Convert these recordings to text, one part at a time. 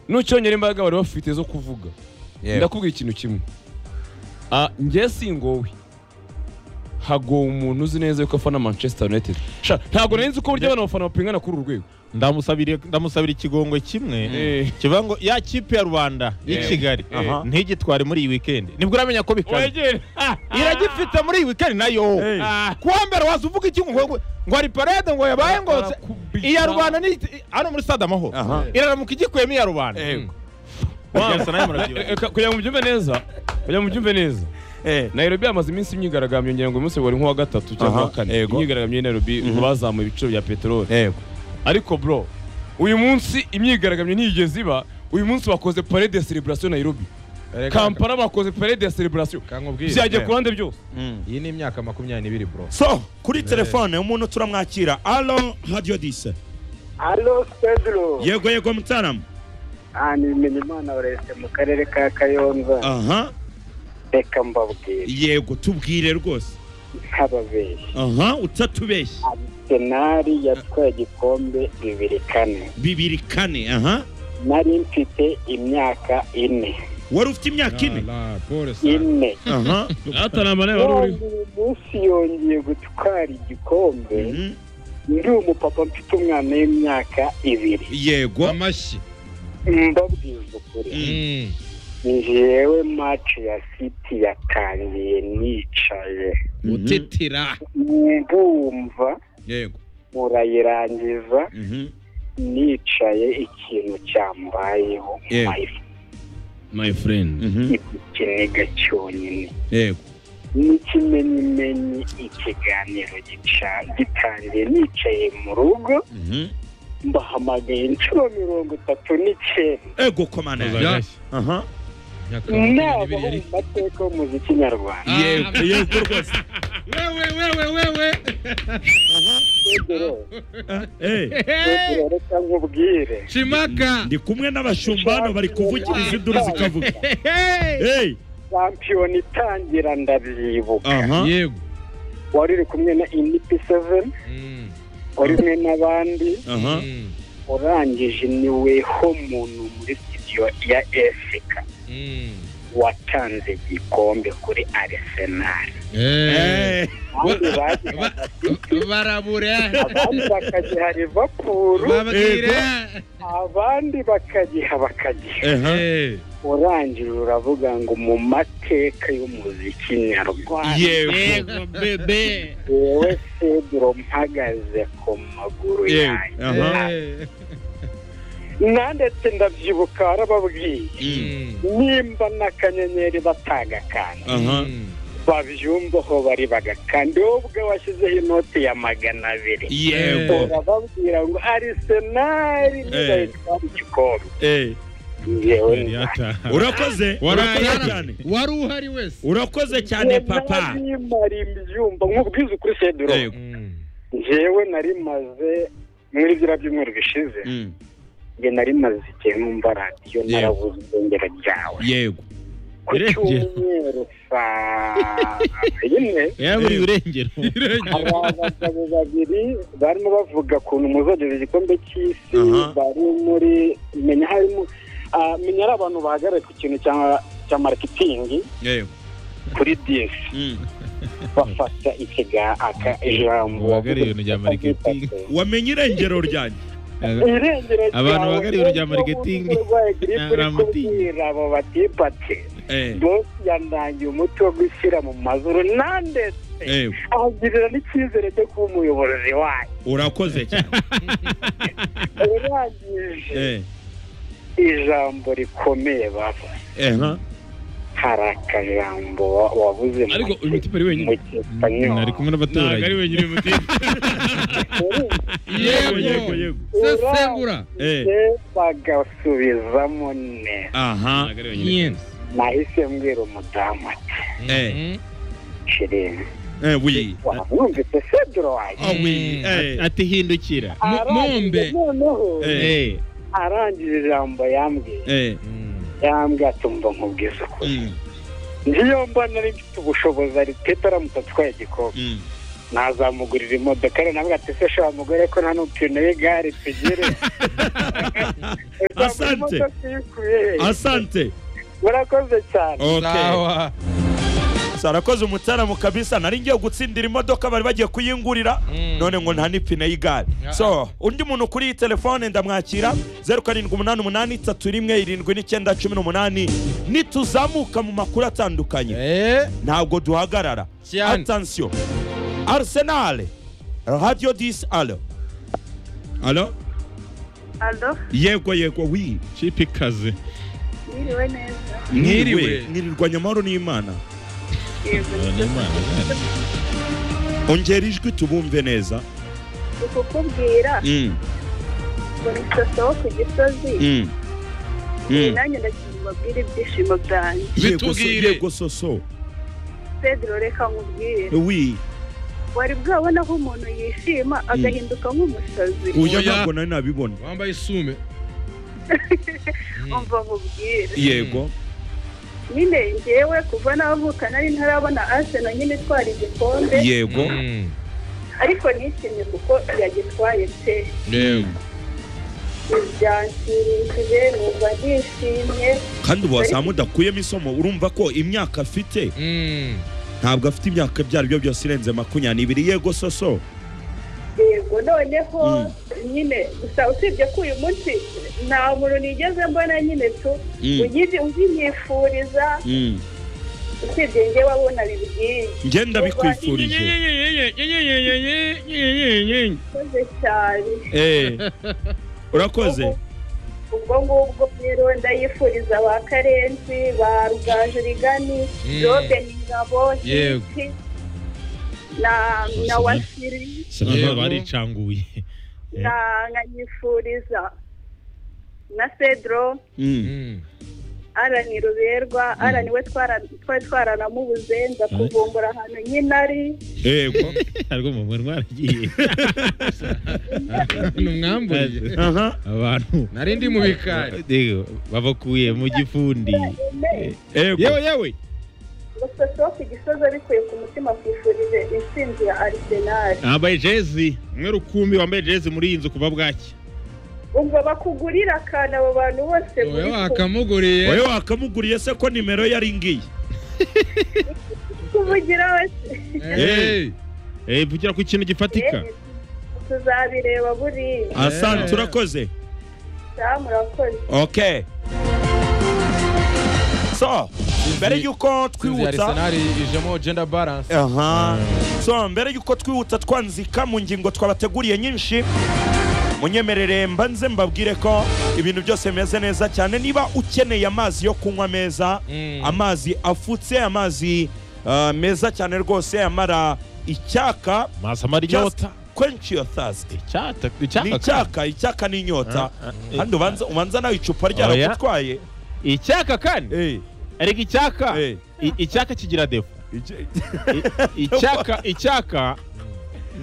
nucyongera imbaraga bari bafite zo kuvuga yewe ndakubwira ikintu kimwe Ah, njye singowe hagowe umuntu uzi neza yuko afana manchester united Sha, ntabwo nari nzi uko burya abana bafana bapingana kuri uru rwego ndamusabire ndamusabira ikigongwe kimwe Eh. kivuga ngo ya kipe ya rubanda y'i Eh. kigali Aha. ntigitware muri iyi wikendi nibwo uramenya ko bikaba Wegere. iragifite muri iyi wikendi nayo Eh. Ah. kuwa mbere waza uvuga iki ngo ngo- ngo ari parade ngo yabaye ngose Barakubita. iya rubanda ni hano muri stade amahoro Aha. iraramuka igikuyemo iya rubanda Yego. Byasa nawe murabyibuka. Reka- kugira ngo mubyumve neza kugira ngo mubyumve neza Eh. nairobi yamaze iminsi imyigaragambyo ngira ngo uyu munsi wari nk'uwa gatatu cyangwa Aha, uwa kane yego. imyigaragambyo y'i nairobi ngo bazamuye ibiciro bya peteroli Yego. ariko bro uyu munsi imyigaragambyo ntiyigeze iba uyu munsi bakoze parade de celebration nairobi kampala bakoze parade de celebration kankubwire byagiye eh. ku ruhande byose iyi ni imyaka makumyabiri n'ibiri bro So, kuri telefone umuntu turamwakira. Alo, Radio Dise. Alo Pedro Yego yego mutaramu. Ah, ni Bimenyimana Oreste mu karere ka Kayonza Aha. reka mbabwire Yego tubwire rwose. nk'ababeshyi Aha, utatubeshye. Arsenal yatwaye igikombe bibiri kane Bibiri kane, aha. nari mfite imyaka ine Wari ufite imyaka ine? La Paul Sarr. ine Aha. atanambane none uyu munsi yongeye gutwara igikombe Mhm. ndi umupapa mfite umwana w'imyaka ibiri Yego. amashyi mbabwiza ukuri Mm. njyewe maci ya siti yatangiye nicaye utetera ndumva Yego. murayirangiza Mhm. nicaye ikintu cyambayeho Yeah. mayifo my friend Mhm. ikiniga cyonyine Yego. n'ikimenyimenyi ikiganiro gica gitangiye nicaye mu rugo Mhm. mbahamagaye inshuro mirongo itatu n'icyenda Ego komana. Ya. Aha. Myaka naba ho makumyabiri n'ibiri mu mateka y'umuziki nyarwanda Yego yego rwose. wewe wewe wewe Pedro, Eh. Pedro, reka nkubwire chimaka Ndi kumwe n'abashumba hano bari kuvugiriza induru zikavuga. Hey. shampiyona itangira ndabyibuka Aha. yego wari uri kumwe na inipi seveni Mm. wari kumwe n'abandi Aha. Mm. urangije ni weho muntu muri studio ya efika Mm. watanze igikombe kuri arisenali Eh. Eh. abandi Ba- bagiraga barabura abandi bakagiha livapuru babwire abandi bakagiha bakagiha Aha. Eh. urangije uravuga ngo mu mateka y'umuziki nyarwanda Yego. bebe yewe pedro mpagaze ku maguru Yego. yanjye Aha. Eh. nandetse ndabyibuka warababwiye Mm. Mm. nimba n'akanyenyeri batagakanda Aha. Mm. babyumvaho bari bagakanda wowe ubwo washyizeho inoti ya magana abiri Yego. urababwira ngo arisenali ntibahitwara igikombe Eh. ngewe Urakoze. Urakoze Wari- cyane. wari uhari wese Urakoze cyane papa. narimara ibyumba nk'ubwiza ukuri seduro Yego. Mm. ngewe narimaze muri biriya byumweru bishize Mm. nge narimaze igihe numva radiyo narabuze ubwongero byawe Yego. ku cyumweru saa yine yaburiye urengero hari abagabo babiri barimo bavuga ukuntu muzogeza igikombe cy'isi Aha. bari muri menya harimo ah, menya ari abantu bahagarariye ku kintu cya cya marketing Yego. kuri DS Mm. bafata ikiga aka ijambo Bahagarariye ibintu bya marketing. Wamenye irengero ryanjye. irengero Abantu ryawe, bahagarariye ibintu bya nubwo marketing. umuntu urwaye grippe uri Ntaramutinya. kubwira abo batipate Eh. bosi yandangiye umuti wo gushyira mu mazuru nandetse Yego. ahagirira n'icyizere cyo kuba umuyobozi wayo Urakoze cyane. urangije Eh. ijambo rikomeye baba Eh. ha. hari akajambo wa- wabuze mu ariko ki- uyu mutipe ari mu wenyine nari gipanyoye kumwe ntabwo ari n'abaturage wenyine uyu mutipe Yego. yego Yego. Yego. sesengura Eh. bagasubizamo neza Aha. ntabwo ari wenyine Yes. nahise mbwira umudamu ati Eh. shirini Eh. Oui. wamwumvise sedro wanjye Ah oui. Eh. ati hindukira mu- Arangije mumbe. noneho Eh. Eh. arangije ijambo yambwiye Eh. yambwiye atumva nkubwiza ukuri Mm. ngiyo mbona ari mfite ubushobozi ari petera aramutse atwaye igikombe Mm. nazamugurira imodoka rero navuga ati se shora mugore ko nta n'upine y'igare tugire Asante. asante murakoze cyane sawa sarakoze umutaramo kabisa nari ngiye gutsindira imodoka bari bagiye kuyingurira Mm. none ngo nta n'ipine y'igare Yeah. so undi muntu kuri iyi telefone ndamwakira zeru karindwi umunani umunani itatu rimwe irindwi n'icyenda cumi n'umunani nituzamuka mu makuru atandukanye Eh, ntabwo duhagarara cyane. atansiyo arisenale radiyo disi alo alo Aldo, yego yego wi Chipi kazi. yiriwe neza. mwiriwe mwirirwanya amahoro n'imana Yego, ongera ijwi tubumve neza ni kukubwira Mm, ngo ni soso wo ku gisozi mm, mm. nanjye ndagira ngo mbabwire ibyishimo byanjye yego so- Bitubwire. yego soso pedro reka nkubwire wi wari bwabona ko umuntu yishima agahinduka nk'umusazi uyu Oya. ntabwo nari nabibona wambaye isume umva nkubwire yego nyine njyewe kuva navuka nari ntarabona asena nyine itwara igikombe yego Mm. ariko nishimye kuko yagitwaye pe yego byanshimishije numva nishimye kandi ubu wazamu udakuyemo isomo urumva ko imyaka afite Mm. ntabwo afite imyaka ibyo ari byo byose irenze makumyabiri yego soso yego noneho Mm. nyine gusa usibye ko uyu munsi nta muntu nigeze mbona nyine tu Mm. ugize ubyimwifuriza Mm. usibye njye wabona bibwiye njye ndabikwifurije koze cyane Eh, urakoze ubwo ngubwo rero ndayifuriza ba karenzi ba rugaju rigani Mm. robe ngabo Yego. hiti na na wasiri Sasa baricanguye. na nkanyifuriza na cedro Mm. Mm. arani ruberwa arani we twara- twari twaranamubuze nza kuvumbura ahantu nyine ari yego Ariko mu mwe mwaragiye. numwamburiye aha Abantu. nari ndi mu bikari Yego, babakuye mu gifundi. yego yewe yewe umusoso wo ku gisozi abikuye ku mutima kwifurije intsinzi ya arisenali Wambaye jezi. Umwe rukumbi wambaye jezi muri iyi nzu kuva bwaki. ubwo bakugurira akantu abo bantu bose wowe muri kumwe. wakamuguriye wowe wakamuguriye se ko nimero yari ngiyi kuvugira wese Hey. Eh, vugira ku kintu gifatika. tuzabireba buriya asante urakoze sawa murakoze okay so mbere y'uko inzu ya twibutsa Arsenal ijemo gender balance aha so mbere y'uko twihuta twanzika mu ngingo twabateguriye nyinshi munyemerere mbanze mbabwire ko ibintu byose bimeze neza cyane niba ukeneye amazi yo kunywa meza Mm. amazi afutse amazi ah, meza cyane rwose amara icyaka Masa mari just nyota. quench your thirst Icyata, ni icyaka. icyaka icyaka ni inyota Ah, ah, kandi ubanza ubanza nawe icupa ryaragutwaye Icyaka kandi. Eh, Ariko icyaka. eh, I- Icyaka kigira defo. icyo- I- Icyaka, icyaka.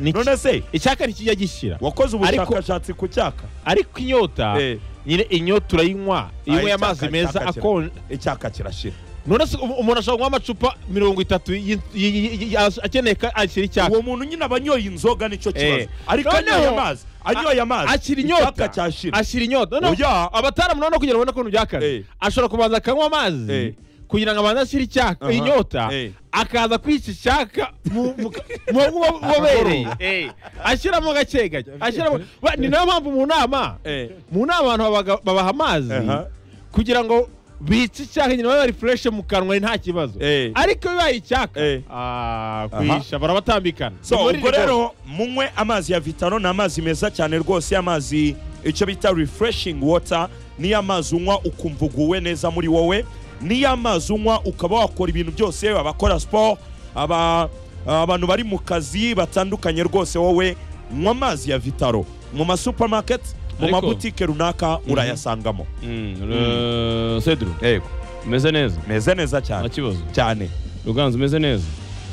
ni iki- none se Icyaka ntikijya gishyira. wakoze Ariko- ubushakashatsi ku cyaka Ariko inyota. Eh. nyine inyota urayinywa iyo Ah, unyweye amazi icyaka- meza icyaka kira- akonje icyaka kirashira none se umu- umuntu ashobora kunywa amacupa mirongo itatu y- y- y- y- as- akeneye ko akira icyaka uwo muntu nyine aba anyoye inzoga nicyo kibazo Eh. ariko Noneho- anyoye amazi anyoye amazi akira inyota icyaka cyashira ashyira inyota noneho oya abataramu noneho kugira ngo babone ukuntu Eh. byakaze ashobora kubanza akanywa Eh. amazi kugira ngo abanze ashyire icyaka Aha. inyota Eh. akaza kwica icyaka mu mu- mu mu- bubobereye Eh. ashyiramo gake gake ashyiramo Ba- ni nayo mpamvu mu nama Eh, mu nama abantu babaga- babaha amazi Aha. kugira ngo bice icyaka nyina babe bari fureshe mu kanwa nta kibazo Eh. ariko bibaye icyaka Eh. ah, kwisha barabatambikana so Ni muri ubwo iri joro. rero munywe amazi ya vitaro ni amazi meza cyane rwose amazi icyo bita refreshing water niyo amazi unywa ukumva uguwe neza muri wowe niyo amazi unywa ukaba wakora ibintu byose abakora siporo aba abantu bari mu kazi batandukanye rwose wowe nywa amazi ya vitaro mu masupamaketi mu Ariko- mabutike runaka urayasangamo Mm, eh, Cedro yego umeze neza meze neza nta cyane kibazo cyane ruganzu umeze neza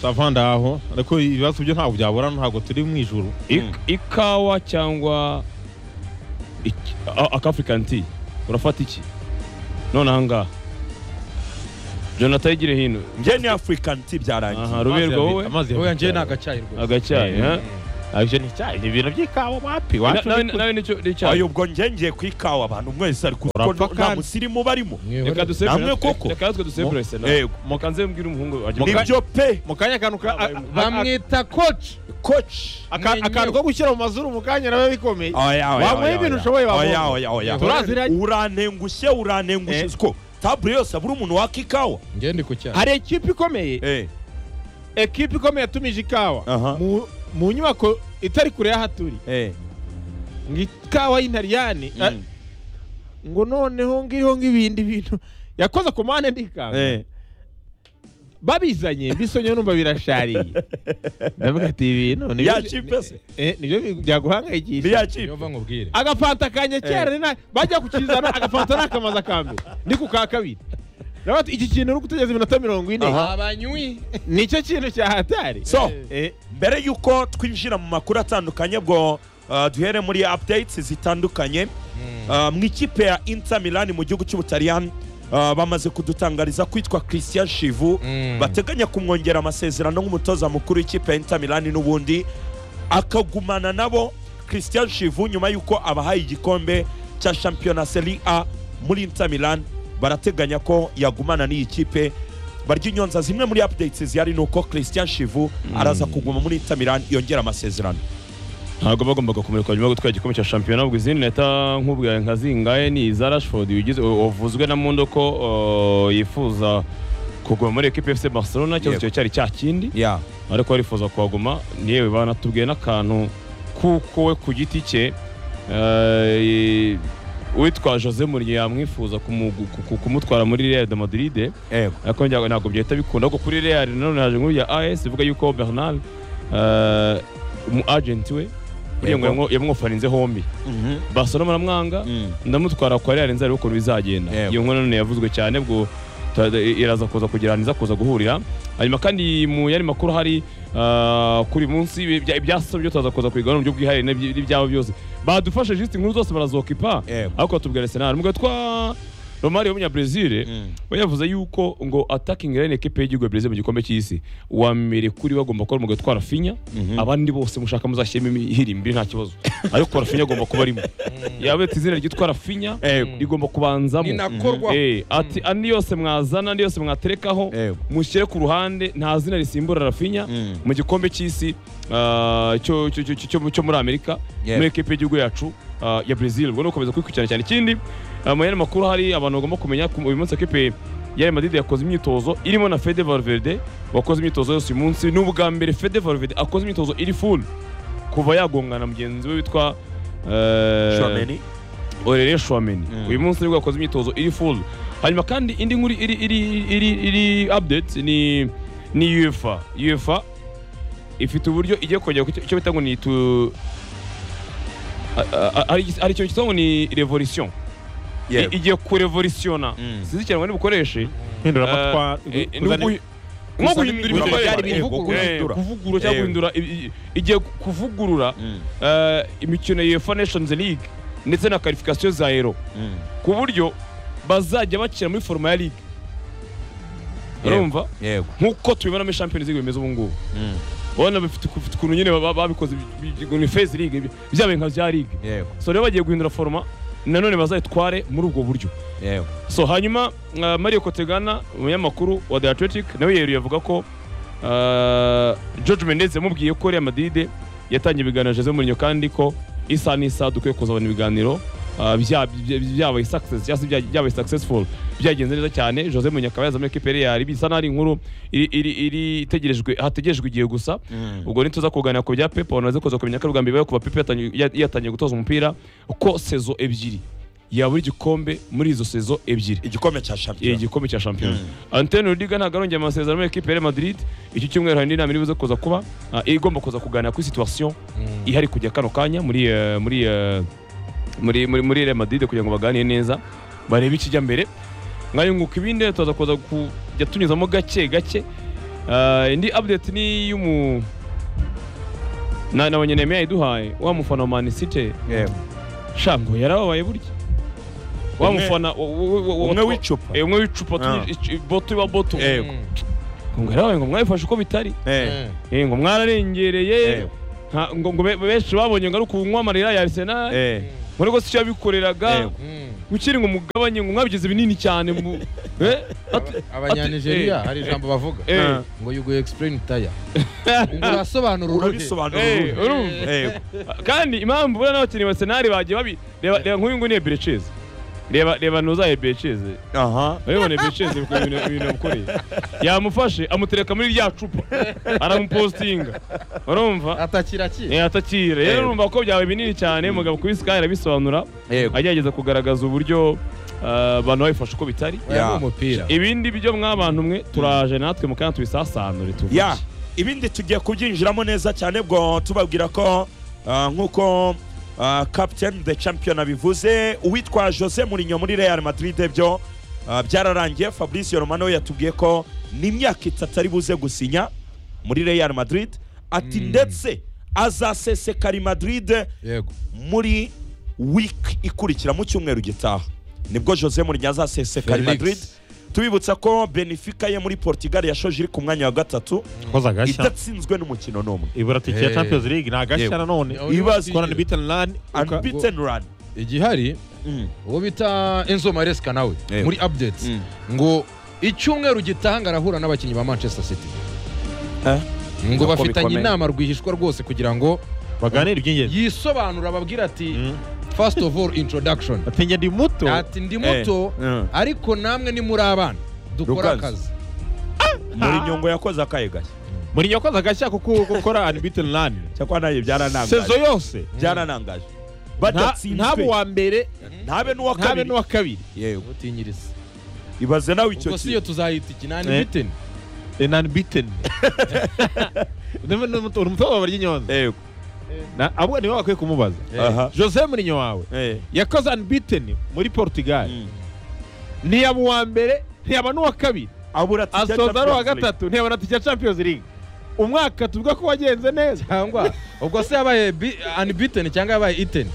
sava ndaho ariko ibibazo byo ntabwo byabura ntabwo turi mu ijuru Ik- ikawa cyangwa iki- a- aka African tea urafata iki none aha ngaha jonathan yigire hino njye ni african tea byarangiye aha ruberwa wowe amazi Oya njye yavuye ni agacyayi rwose. agacyayi ha? ibyo ni icyayi ni ibintu by'ikawa wapi Na- wacu nawe ni- nawe nicyo ayo n'icyayi ubwo njye ngiye ku ikawa abantu mwese ariko Urapfa kuko nta kandi. musirimu barimo Mwihorere. reka dusepure Namwe koko. reka natwe dusepure sena Yego. mukanze mbwira umuhungu ajya Muka- nibyo pe mu kanya akantu ka- a- a- bamwita koci koci aka- akantu ko gushyira mu mazuru mu kanya nawe bikomeye oya oya Wamuha oya, ibintu oya. ushoboye oya wabonye. oya oya turazira urantengushye urantengushye Eh. siko tabure yose abura umuntu waka ikawa njye ndi ku cyaro hari ekipi ikomeye Eh, ekipi ikomeye yatumije ikawa aha mu- mu nyubako itari kure y'aho turi Eh, ngo ikawa y'intariyani ah, ngo noneho ngiriho nk'ibindi bintu yakoze ku mpande ndikawa eh. babizanye mbisonye numva birashariye ndavuga ati "Ibi bintu ni byo- Ya kipe se? eh, ni byo byaguhangayikisha niya kipe yova nkubwire agafanta kanjye kera ni na- bajya kukizana agafanta ni akamaza ka mbere ni ku ka kabiri Nawe ati, iki kintu uri gutegereza iminota mirongo ine abanywi nicyo kintu cya hatari so Eh, mbere y'uko twinjira mu makuru atandukanye bwo uh, duhere muri updates zitandukanye Uh, mu ikipe ya inter milan mu gihugu cy'ubutaliyani uh, bamaze kudutangariza kwitwa christian shivu Mm. bateganya kumwongera amasezerano nk'umutoza mukuru w'ikipe ya inter milan n'ubundi akagumana nabo christian shivu nyuma y'uko abahaye igikombe cya shampiyona seri a muri inter milan barateganya ko yagumana n'iyi kipe barya inyonza zimwe muri updates zihari ni uko christian shivu araza kuguma muri inter milan yongera amasezerano ntabwo bagombaga kumurikwa nyuma yo gutwara igikombe cya shampiyona ubwo izindi leta nk'ubwaye nka zingahe ni iza rashford wigize- wavuzwe na mundo ko uh, yifuza kuguma muri ekipe fc barcelona ikibazo Yego. cyawe cyari cya kindi yeah. ariko arifuza kuhaguma yewe banatubwiye n'akantu kuko we ku giti cye eh, uwitwa jose muriye yamwifuza kumu- ku- ku- kumutwara muri real de madrid Yego. ariko njya- ntabwo byahita bikunda kuko kuri real nanone haje inkuru ya as ivuga yuko bernal eh, umu agenti we buriya ngo Yego. yamwo- yamwofaninze hombi Mhm. barcelona baramwanga Mm. ndamutwara kwa real nzarebe ukuntu bizagenda Yego. iyo nkuru none yavuzwe cyane bwo ta- iraza kuza kugira iza kuza guhurira hanyuma kandi mu yari makuru hari ah, kuri uyu munsi ibya- ibyasaba byo turaza kuza kubigaho mu buryo bwihariye n'ibyi- n'ibyabo byose badufashe jisite inkuru zose barazokipa Yego. ariko batubwira arsenal mu gihe twa romari wo munyabrezil we yavuze yuko ngo attacking line ekipe y'igihugu ya Brazil mu gikombe cy'isi uwa mbere kuri bagomba kuba umugabo utwara finya abandi bose mushaka muzashyiremo ihirimbiri nta kibazo ariko rafinya agomba kuba arimo yabetse izina ryitwa rafinya Yego. rigomba kubanzamo ninakorwa Eh, ati andi yose mwazana andi yose mwaterekaho Yego. mushyire ku ruhande nta zina risimbura rafinya Mm. mu gikombe cy'isi ah, cyo- cyo- cyo- cyo- cyo muri amerika Yeah. muri ekipe y'igihugu yacu ah, ya brazil ubwo ni ugukomeza kwikurikirana cyane ikindi ah, mu yandi makuru hari abantu bagomba kumenya ku- uyu munsi ekipe ya Real Madrid yakoze imyitozo irimo na Fede Valverde wakoze imyitozo yose uyu munsi ni ubwa mbere Fede Valverde akoze imyitozo iri full kuva yagongana na mugenzi we witwa eh, Tchouameni. Aurelien Chouameni Mm. uyu munsi nibwo yakoze imyitozo iri full hanyuma kandi indi nkuru iri iri iri iri update ni ni UEFA UEFA ifite uburyo igiye kongera ku cyo- icyo bita ngo ni tu a- a- a- ari- ari cyo cyitwa ngo ni revolution I- Yego. igiye kurevolutiona Mm. sinzi cyane ngo nibukoreshe impinduramatwara Eh, eh, nugu- nko guhindura Kuzana imibare. imibare. Eh, Kuvugurura. kuvugurura cyangwa Yego. guhindura i- i- igiye kuvugurura Mm. eh, imikino ya UEFA Nations League ndetse na qualification za Euro Mm. ku buryo bazajya bakina muri foroma ya ligue Yego. urumva Yego. nk'uko tubibona muri champions league bimeze ubu ngubu Mm. urabona bifite bifite ukuntu nyine ba- babikoze bi- bi- ni phase league bi- byabaye nka bya ligue Yego. so rero bagiye guhindura foroma nanone bazayitware muri ubwo buryo Yego. so hanyuma uh, mario kotegana umunyamakuru wa the athletic nawe yeruye avuga ko uh, george mendez yamubwiye ko real madrid yatangiye ibiganiro na jose mourinho kandi ko isaha n'isaha dukwiye kuzabona ibiganiro uh, bya- bya- byabaye success cyangwa se bya- byabaye successful byagenze neza cyane jose mourinho akaba yazamura ekipe ya real bisa n'aho ari inkuru iri- iri- iri itegerejwe hategerejwe igihe gusa ubwo nituza kuganira ku bya pepe abantu baze kuza kumenya ko ari ubwa mbere bibaye kuva pepe yatangiye- ya- yatangiye gutoza umupira ko sezo ebyiri yabura igikombe muri izo sezo ebyiri igikombe cya Eh, shampiyona igikombe cya shampiyona antene rudiga ntabwo arongera amasezerano muri ekipe ya Real madrid iki cyumweru hari indi nama iribuze kuza kuba ah, igomba kuza kuganira kuri situation ihari kujya kano kanya muri eh, muri eh, muri muri muri Real madrid kugira ngo baganire neza barebe ikijya mbere mwayunguka ibindi turaza kuza kujya tunyuzamo gake gake Ah, indi update ni iy'umu na na banyenemeye yayiduhaye wa mufana wa man city Yego. shango yarababaye burya wa Umwe- mufana wo- wo- wo- wo- umwe wo- w'icupa eh, umwe w'icupa tu- Ah. ic- boto iba boto Eh, Mm. ngo nawe ngo mwabifashe uko bitari eh, Mm. Eh, ngo mwararengereye Eh. Nta- ngo ngo be- benshi babonye ngo ari ukunywa amarira ya Arsenal eh. muri ko siyo yabikoreraga Eh. Mm. ukiri ngo mugabanye ngo mwabigize binini cyane mu eh ati- abanyanigeriya ati- hari ijambo bavuga eh, eh. ngo you go explain tire ngo urasobanura uruhe urabisobanura Eh, uruhe? urumva Eh, kandi impamvu buriya n'abakinnyi ba Arsenal bagiye babi reba reba nk'uyu nguyu ni Eberechez reba reba ntuzaye Eberechez aha urabibona Eberechez bikora ibintu ibintu yamukoreye yamufashe amutereka muri rya cupa aramupostinga urumva atakira ki Eh, atakire Eh. rero urumva ko byabaye binini cyane mugabo kuri Sky arabisobanura yego agerageza kugaragaza uburyo ah, abantu babifashe uko bitari oya Ya. ni umupira ibindi byo mwabantu mwe turaje natwe mu kandi tubisasanure tuvuge ya ibindi tugiye kubyinjiramo neza cyane bwo tubabwira ko ah, nk'uko ah, captain the champion abivuze uwitwa jose murinyo muri real madrid byo ah, byararangiye fabrice romano we yatubwiye ko n'imyaka itatu ari buze gusinya muri real madrid ati ndetse azasesekara i madrid yego muri wiki ikurikira mu cyumweru gitaha nibwo jose murinyo azasesekara i Felix. madrid tubibutsa ko benefica ye muri portugal yashoje iri ku mwanya wa gatatu koza agashya idatsinzwe n'umukino n'umwe ibura tike Eh. ya champions league ni agashya nanone Ibibazo. korana bitani rani unbeaten run igihari Mm. uwo bita enzo maresca nawe Yego. muri updates Mm. ngo icyumweru gitanga arahura n'abakinnyi ba manchester city Eh? ngo Niko bafitanye bikomeye. inama rwihishwa rwose kugira ngo baganira iby'ingenzi yisobanura ababwira ati Mm. first of all introduction ati njye ndi muto ati ndi muto Eh, eh. ariko namwe ni muri abana dukora Rukazi. akazi muri nyungu yakoze akaye gashya muri nyakoza agashya kuko gukora unbeaten rani cyakora sezo nayo byaranangaje yose byaranangaje nta- badatsinzwe ntaba uwa mbere ntabe n'uwa ntabe kabiri n'uwa kabiri yewe utinyiriza ibaze nawe icyo ubwo si yo kintu tuzayita ikinani Eh. biteni an unbeaten uri umutoza wa ry'inyonza yego Na- abo nibo bakwiye kumubaza aha jose murinyo wawe eh yakoze unbeaten muri portugal Mm. ntiyaba uwa mbere ntiyaba n'uwa kabiri abura tike ya asoza ari uwa Champions League. gatatu ntiyaba na tike ya champions league umwaka tuvuga ko wagenze neza cyangwa ubwo se yabaye bi- unbeaten cyangwa yabaye iten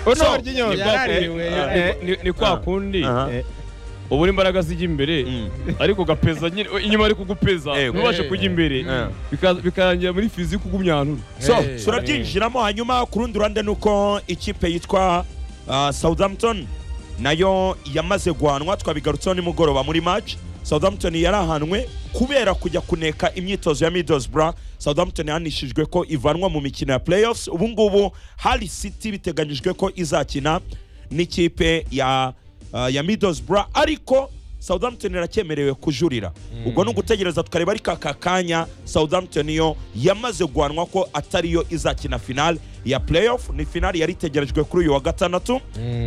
ono So, ry'inyonza yaraririwe, Eh, ni, ni kwa kundi aha Eh. uba uri imbaraga zijya imbere Mm. ariko ugapeza nyine inyuma ari kugupeza Yego. ntubashe kujya imbere Eh. bika- bikarangira muri fizi kugumyantura so Eh. turabyinjiramo hanyuma ku rundi ruhande ni uko ikipe yitwa ah, southampton nayo yamaze guhanwa twabigarutseho nimugoroba muri match southampton yarahanwe kubera kujya kuneka imyitozo ya middlesbrough southampton yahanishijwe ko ivanwa mu mikino ya playoffs ubu ngubu hari city biteganyijwe ko izakina n'ikipe ya ah, ya middlesbrough ariko southampton iracyemerewe kujurira ubwo ni ugutegereza tukareba ariko aka kanya southampton yo yamaze guhanwa ko atariyo izakina finale ya playoff ni finale yari itegerejwe kuri uyu wa gatandatu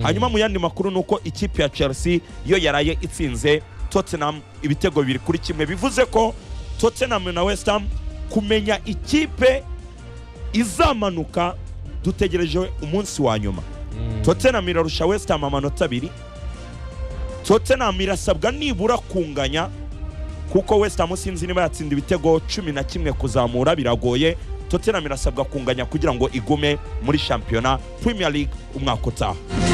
hanyuma mu yandi makuru ni uko ikipe ya chelsea yo yaraye itsinze tottenham ibitego bibiri kuri kimwe bivuze ko tottenham na west ham kumenya ikipe izamanuka dutegereje umunsi wa nyuma tottenham irarusha west ham amanota abiri tottenham irasabwa nibura kunganya kuko west ham sinzi niba yatsinda ibitego cumi na kimwe kuzamura biragoye tottenham irasabwa kunganya kugira ngo igume muri shampiyona premier league umwaka utaha